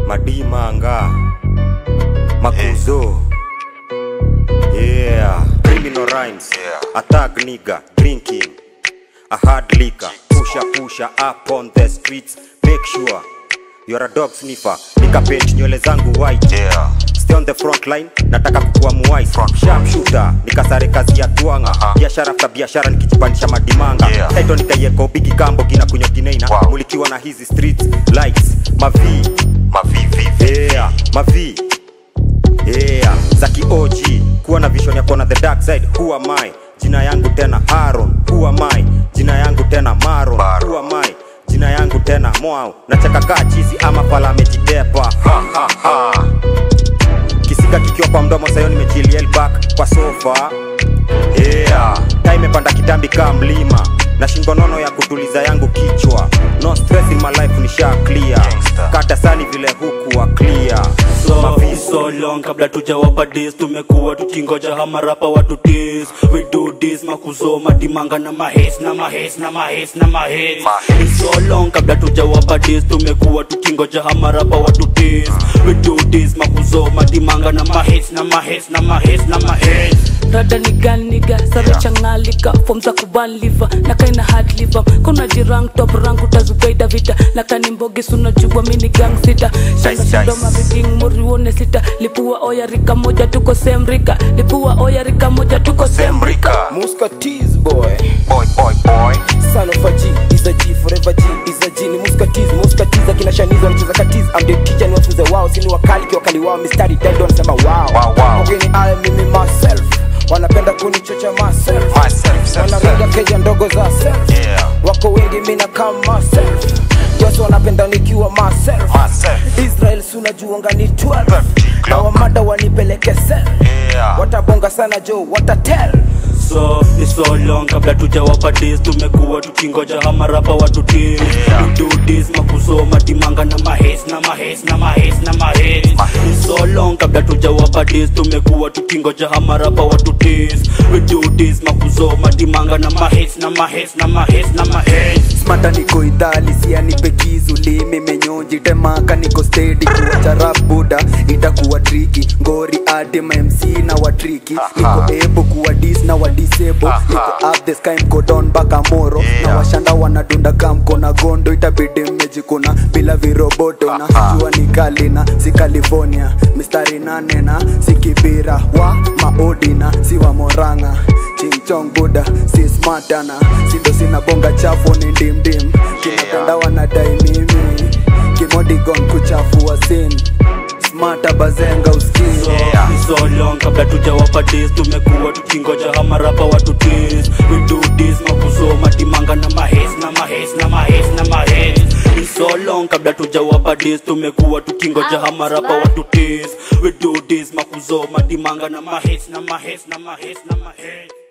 madimanga makuzo yeah criminal rhymes Yeah. attack nigga drinking a hard liquor pusha pusha up on the streets make sure you're a dog sniffer nikapent nywele zangu white Yeah. stay on the front line nataka kukuwa muwais Front sharp shooter nikasare kazi ya twanga Aha. biashara after biashara nikijipandisha madimanga Yeah. taito nikaieko bigi kambo gina kunywa gineina Wow. mulikiwa na hizi streets lights mavi Mavivi. yeah, mavi yeah, za kiog kuwa na vision ya kuona the dark side who am I jina yangu tena Haron who am I jina yangu tena Maron Maron. who am I jina yangu tena Mwau nacheka kaa chizi ama pala amejitepa ha, ha, ha. kisika kikiwa kwa mdomo sayo nimechill back kwa sofa yeah. taa imepanda kitambi kaa mlima na shingo nono ya kutuliza yangu kichwa no stress in my life nisha clear Gangster. kata sani vile huku wa clear so, Maviso. so long kabla tujawapa dis tumekuwa tukingoja hamarapa watu dis we do this makuzo madimanga na mahes na mahes na mahes na mahes Mahes. so long kabla tujawapa dis tumekuwa tukingoja hamarapa watu dis we do this makuzo madimanga na mahes na mahes na mahes na mahes rada ni ganiga sare changalika fom za kubanliva na kaina hard liver kuna jirang top rangu tazugaida vita na kani mbogi sunajua mini gang sita shanga Nice, sindoma nice. viking murione sita lipua oya rika moja tuko semrika lipua oya rika moja tuko semrika Semrika. Muska tease boy Boy, boy, boy. Son of a G is a G forever G is a G ni Muska tease Muska tease akina shanizo wanacheza katiz I'm the teacher ni wafunze wao sini wakali kiwakali wao mistari dead wanasema wow Wow, wow. Wageni I mimi myself wanapenda kunichocha myself Myself, self, wanaringa self. keja ndogo za self Yeah. wako wengi mina kama myself Yesu wanapenda nikiwa myself Myself. Israel sunajuanga ni 12 Vertical. na wamada wanipeleke sel Yeah. watabonga sana jo watatel so ni so long kabla tujawapa dis tumekuwa tukingoja hamarapa watu dis Yeah. we do this makuzo madimanga na mahes na mahes na mahes na mahes ni so long kabla tujawapa dis tumekuwa tukingoja hamarapa watu dis we do this makuzo madimanga na mahes na mahes na mahes na mahes smata niko idhali sianipe kizuli mimenyonji temaka niko stedi kuwacha rap buda itakuwa triki ngori ade mamc na watriki niko ebo kuwa dis na wadisebo niko up the sky mko down mpaka moro na Yeah. washanda wanadunda kamko na gondo itabidi mmejikuna bila viroboto na jua ni kali na si california mistari nane na si kibira wa maodina si wa moranga chingchong buda si smartana sindo sina bonga chafu ni ndimdim kinapenda wanadai mimi kimodigon kuchafua sin smata bazenga uskii Yeah. Ni so long kabla tujawapa dis tumekuwa tukingoja hamarapa watu dis we do this makuzo madimanga na mahes na mahes na mahes na mahes Ni so long kabla tujawapa dis tumekuwa tukingoja hamarapa watu dis we do this makuzo madimanga na mahes na mahes na mahes na mahes